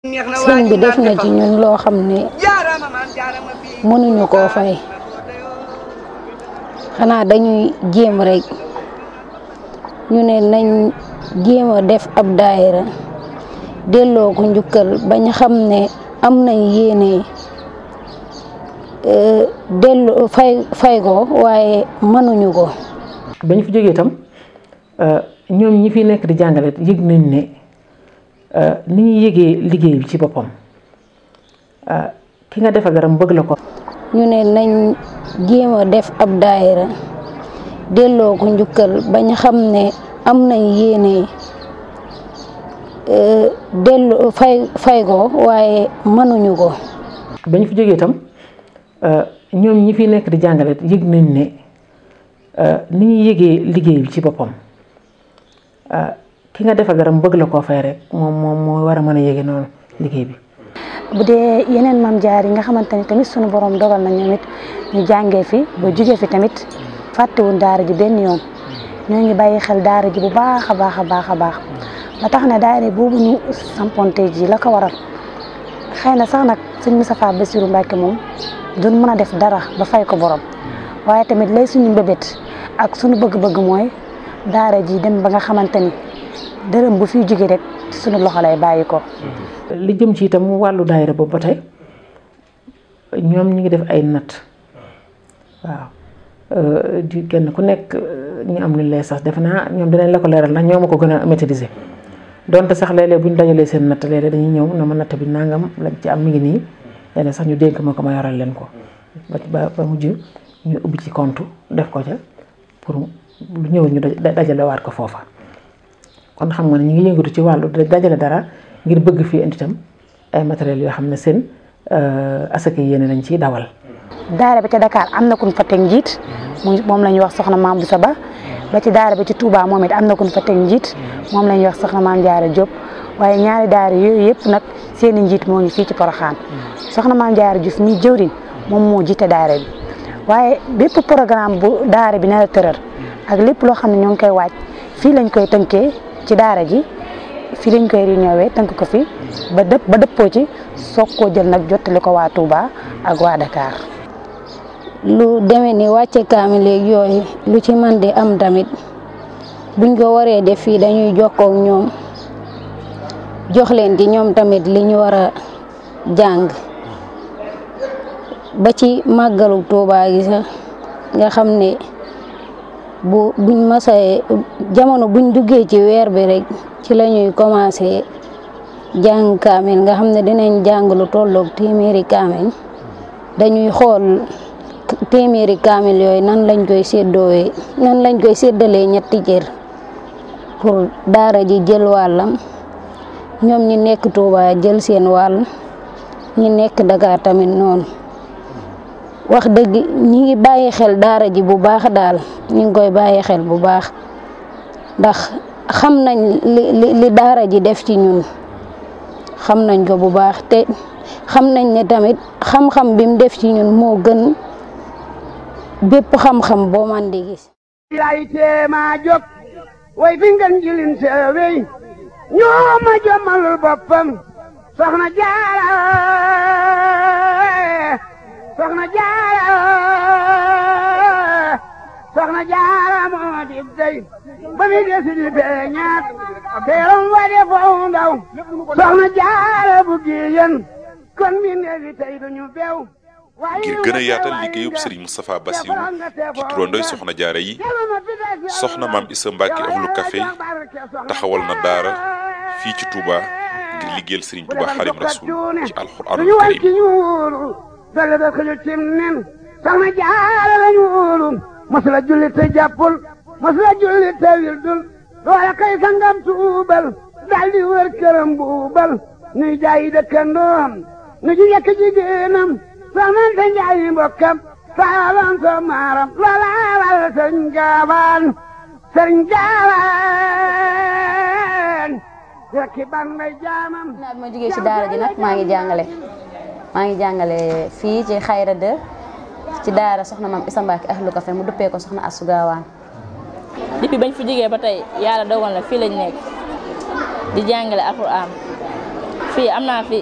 sëñ bi def na ci ñun loo xam ne mënuñu koo fay xanaa dañuy jéem rek ñu ne nañ jéem a def ab daayira delloo ko njukkal bañ xam ne am nañ yéene delloo fay fay ko waaye mënuñu ko. ba ñu fi jógee itam ñoom ñi fi nekk di jàngale yëg nañ ne ni ñuy yëgee liggéey bi ci boppam ki nga defa garam bëgg la ko. ñu ne nañ jéem a def ab daayira delloo ko njukkal bañ xam ne am nañ yéene delloo fay fay ko waaye mënuñu ko. ba ñu fi jógee itam ñoom ñi fi nekk di jàngale yëg nañ ne ni ñuy yëgee liggéey bi ci boppam ki nga defa garam bëgg la koo fay rek moom moom moo war a mën a yëge noonu liggéey bi. bu dee yeneen maam jaar yi nga xamante ni tamit sunu borom dogal na ñoom it ñu jàngee fi ba jugee fi tamit fàttewuñ daara ji benn yoon ñoo ngi bàyyi xel daara ji bu baax a baax a baax a baax ba tax na daara boobu ñu samponte ji la ko waral xëy na sax nag sëñ Moustapha Bassirou Mbacké moom duñ mën a def dara ba fay ko borom waaye tamit lay suñu mbébét ak suñu bëgg-bëgg mooy daara ji dem ba nga xamante ni dërëm bu fiy jóge rek suñu loxo lay bàyyi ko. li jëm ci itam wàllu daayira boobu ba tey ñoom ñu ngi def ay natt waaw di kenn ku nekk ñu am lu lay sax defe naa ñoom dinañ la ko leeral ndax ñoo ma ko gën a maîtriser donte sax léeg-léeg bu ñu dajalee seen natt léeg-léeg dañuy ñëw na ma natt bi nangam lañ ci am mi ngi nii léeg sax ñu dénk ma ko ma yoral leen ko ba ba mujj ñu ubbi ci compte def ko ca pour lu ñëw ñu dajalewaat ko foofa kon xam nga ne ñu ngi yëngatu ci wàllu dajale dara. ngir bëgg fii indi itam ay matériels yoo xam ne seen asaka yéene lañ ciy dawal. daara ba ca Dakar am na kun fa teg njiit moom la ñuy wax soxna maam Boussa Ba ba ci daara ba ci Touba moom it am na kun fa teg njiit moom la ñuy wax soxna maam Diarra Diop waaye ñaari daara yooyu yëpp nag seen i njiit moo ngi fii ci Porokhane soxna maam Diarra Diouf mi jëwriñ moom moo jiite daara bi waaye bépp programme bu daara bi nar a tëral ak lépp loo xam ne ñoo ngi koy waaj fii lañ koy tënkee ci daara ji. fii lañ koy réunion tënk ko fi ba dëpp ba dëppoo ci soog koo jël nag jottali ko waa Touba ak waa Dakar. lu demee ni wàcce kaamil léegi yooyu lu ci man di am tamit buñ ko waree def fii dañuy jokkoo ak ñoom jox leen ci ñoom tamit li ñu war a jàng ba ci màggalu Touba gi sax nga xam ne bu buñ masee jamono buñ duggee ci weer bi rek. ci la ñuy commencé jàng kaamil nga xam ne dinañ jàng lu tolloog téeméeri kaamil dañuy xool téeméeri kaamil yooyu nan lañ koy séddoowee nan lañ koy séddalee ñetti cër pour daara ji jël wàllam ñoom ñi nekk Touba jël seen wàll ñi nekk Dakar tamit noonu wax dëgg ñi ngi bàyyi xel daara ji bu baax daal ñi ngi koy bàyyi xel bu baax ndax xam nañ li li daara ji def ci ñun xam nañ ko bu baax te xam nañ ne tamit xam-xam bi mu def ci ñun moo gën bépp xam-xam boo man di gis lay teema jóg way fi ngeen jilin seewey ñoo ma jommalul boppam soxna jaara soxna jaara soxna jaara moo di dey ba mi desi di beñaat teeram wa de foofu ndaw soxna jaara bu giyen kon mi neefi tey duñu beew ngir gën a yaatal liggéeyub Serigne Moustapha Bassirou ci turandoy soxna jaara yi soxna maam Issa Mbacke ahlu café taxawal na daara fii ci Touba ngir liggéeyal Serigne Touba Xadim Rasul ci alxuraanul karim dale da xëju cim nen soxna jaara lañu wóolu masula julli te jàppul masula julli te wildul loola kay sangam tuubal daldi wër këram buubal nuy jaayi dëkkandoom nu ji yekk jigéenam soxnante njaayi mbokkam saalam so maaram loola wal sëñ gaawaan sëñ gaawaan rekki ban may jaamam naa bi ma jógee ci daara ji nag maa ngi jàngale maa ngi jàngale fii ci xayra de ci daara soxna maam Issa Mbacke ahlu café mu duppee ko soxna Asou Gawane depuis bañ fi jógee ba tey yàlla dogal na fii lañ nekk di jàngale alxuraan fii am naa fi